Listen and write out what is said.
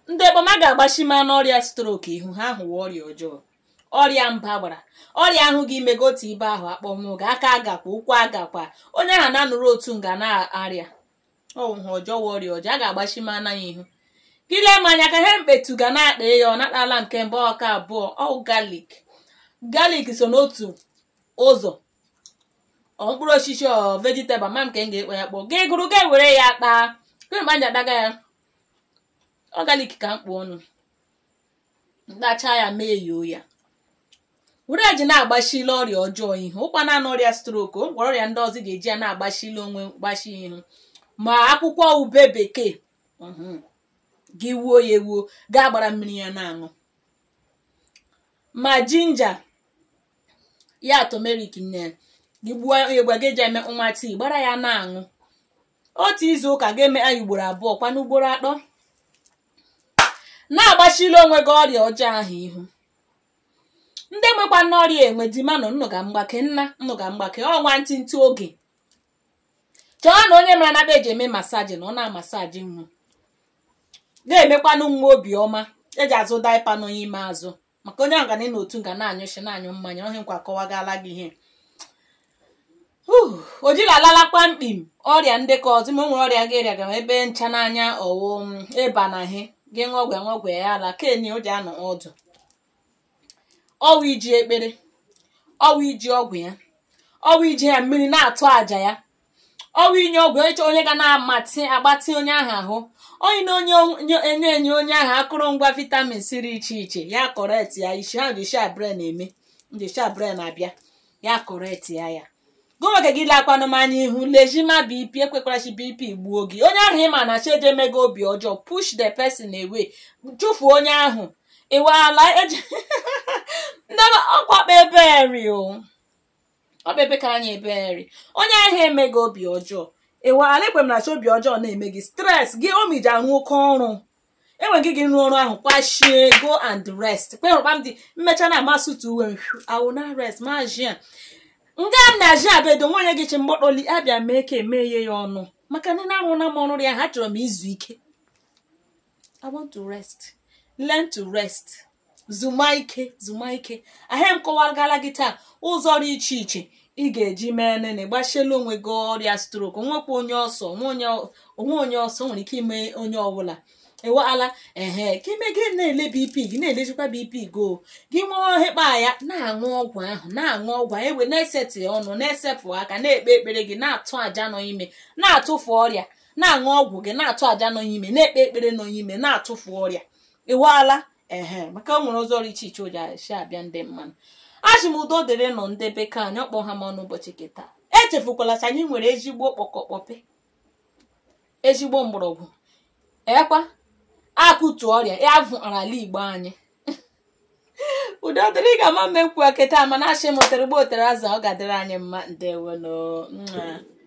ndị ekpoma ga-agbachima n'ọrịa strok ihu ha hụwa ọrịa ọjọọ ọrịa mba gbara ọrịa ahụ gị imego otu ibe ahụ akpọnwụ ga aka agakwa ụkwụ agakwa onye ahụ na-anụrụ otu nga na-arịa ọwụha ọjọọ wa ọrịa ọjọọ a ga-agbachima anaghị ihu gịle m anya ka ihe mkpetu ga na-akpa ya ọ natala nke mbụ ọka abụọ ọ galik galik so n'otu ụzọ ọ mkpụrụ osisi ọ vegetable ma nke m ga-ekpe ya kpọọ gị gụrụ ga were ya kpaa kemgbe anyị adaga ya ọ galik ka mkpụ ọnụ mkpacha ya mee yoo ya were ji na-agbachile ọrịa ọjọọ ihu ụkwa naanị ọrịa strok o gwara ọrịa ndị ọzọ ga-eji ya na-agbachile onwe gbachi ihu ma akwụkwọ ube bekee gị wuo ya ewuo gaa gbara mmiri ya na-aṅụ ma jinja ya tomerik nne gị gbuo egbe gị ji eme nwa tii gbara ya na-aṅụ otu izu ụka ga-eme anyị ugboro abụọ kwana ugboro atọ na-agbachile onwe gị ọrịa ọjọọ ahụ ihu ndị nwekwa n'ọrịa enwe di manụ nnụ ga mgbake nna nnụ ga mgbake ọnwa ntịntị oge chọọ na onye mara na eji eme masaji na ọ na-amasaji nwa ga-emekwanụ nwa obiọma eji azụ daipa n'onye ime azụ maka onye ọgana na otu nga na-anyụshi na-anyụ mmanya ọhịa nkwa kọwagala gị ihe o jiri alalakwa mkpim ọrịa ndị ka ọzọ ma o nwere ọrịa ga-erịa ga ebe ncha n'anya ọwụm ịba na he gị ṅụọgwe ṅụọgwe ya ala kenye o ji anọ ọdụ ọwa iji ekpere ọwa iji ọgwụ ya ọwa iji ya mmiri na-atụ àjà ya ọwa inye ọgwụ ịchọ onye ga na-amatị agbatị onye ahụ ahụ onye na onye enye enye onye ahụ akụrụngwa vitamin siri iche iche ya kọret ya isi ha ji shabren eme ndị shabren abịa ya kọret ya ya gụnweke gị lakwanụmanya ihu lejima bp ekwekwarachi bp gbuo gị onye ahụ ịma na chi ejemego obi ọjọọ push the person away chụfuo onye ahụ ịwala eji ndị ọkwakpa eberi o ọkpa ebe ka anyị eberi onye ahụ emego obi ọjọọ ịwala ekwe m na chi obi ọjọọ na-eme gị stres gị omiji arụ oke ọrụ enweghị gị rụọ ọrụ ahụ kwashie go and rest kperụkpa m dị mmecha na amasụtụ uwe awụ na rest mazia nga m na-aji abedo nwunye gị chi mgbọkpọli abịa mee ka emeghe ya ọnụ maka ndị na-arụ na m ọrụ ya ha chọrọ m izu ike i want to rest learn to rest zuma ike zuma ike ahịa m kọwagala gị taa ụzọ dị iche iche ị ga-eji mee nene gbasiela onwe gị ọrịa strok nwekwa onye ọsọ onwe onye ọsọ nwere ike ime onye ọbụla ewela ehe ka ime gị na-ele bp gị na-elejikwa bp go gị nwee ohekpa ya na-aṅụ ọgwụ ahụ na-aṅụ ọgwụ ahụ ewe na-esetị ọnụ na-esepụ aka na-ekpe ekpere gị na-atụ aja nọ ime na-atụfu ọrịa na-aṅụ ọgwụ gị na-atụ aja nọ ime na-ekpe ekpere nọ ime na-atụfu ọrịa ewela ehe maka o nwere ụzọ ọrụ iche iche o ji esi abịa ndị mmanụ achị m udo dịrị nọ ndị bekee anyị ọkpọ ha ma n'ụbọchị kịta echefukwala sị anyị nwere ezigbo kpọkọkpọpe ezigbo mgbọrọgwụ ekwa akụtu ọrịa ya vụ ala igbo anyị udo dịrị ga ama mmekwu keta mana achị mụtara gbo otere aza ọ ga-adịrị anyị mma ndewono